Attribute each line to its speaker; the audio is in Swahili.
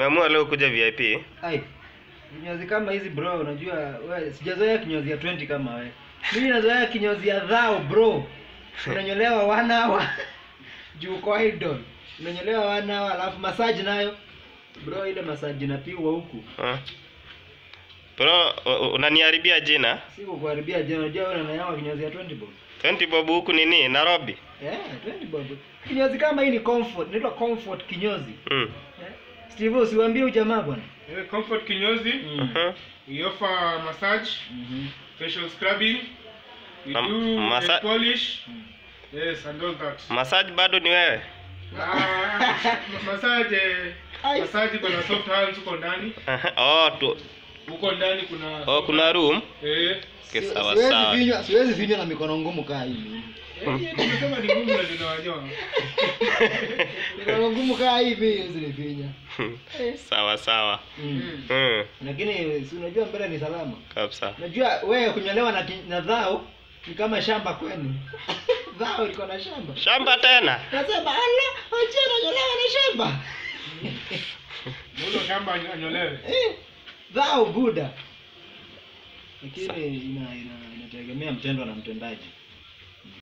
Speaker 1: Umeamua leo kuja VIP?
Speaker 2: Ai. Kinyozi kama hizi bro, unajua wewe sijazoea kinyozi ya 20 kama wewe. Mimi nazoea kinyozi ya dhao bro. Unanyolewa one hour. Juu kwa idol. Unanyolewa one hour alafu massage nayo. Bro ile massage inapigwa huku.
Speaker 1: Ah. Bro, u- u- unaniharibia jina.
Speaker 2: Si kukuharibia jana, unajua wewe unanyolewa kinyozi ya 20 bob.
Speaker 1: 20 bob huku nini? Nairobi.
Speaker 2: Eh, 20 bob. Kinyozi kama hii ni comfort, inaitwa comfort kinyozi.
Speaker 1: Mm.
Speaker 2: Eh? Steve usiwaambie ujamaa bwana.
Speaker 3: Eh, Comfort kinyozi,
Speaker 2: Mm.
Speaker 1: Mhm.
Speaker 3: we offer massage,
Speaker 2: Mhm.
Speaker 3: facial scrubbing, we
Speaker 1: Um,
Speaker 3: do
Speaker 1: massa-
Speaker 3: nail polish,
Speaker 2: Mm.
Speaker 3: yes, and all that.
Speaker 1: Massage bado ni wewe?
Speaker 3: Ah, ma- massage, eh,
Speaker 2: Ai.
Speaker 3: massage kuna soft hands huko ndani.
Speaker 1: Aha. Oh, tu.
Speaker 3: Huko ndani kuna
Speaker 1: Oh, kuna room.
Speaker 3: eh
Speaker 1: Okay,
Speaker 2: Si-
Speaker 1: sawa
Speaker 2: siwezi
Speaker 1: sawa.
Speaker 2: vinywa, siwezi vinywa na mikono ngumu kaa hivi.
Speaker 3: eh, nimesema ni ngumu na tunawajua.
Speaker 2: Mikono ngumu kaa hivi hizi ni vinywa. Eh.
Speaker 1: sawa sawa.
Speaker 2: Mm.
Speaker 1: Mm.
Speaker 2: Lakini si unajua mbele ni salama.
Speaker 1: Kabisa.
Speaker 2: Unajua wewe kunyolewa na, ki- na dhao ni kama shamba kwenu. dhao liko na shamba.
Speaker 1: Shamba tena.
Speaker 2: Nasema ala, acha nanyolewa na shamba.
Speaker 3: Muulo shamba anyolewe.
Speaker 2: Eh, dhao buda. Lakini ina ina inategemea mtendo na mtendaji.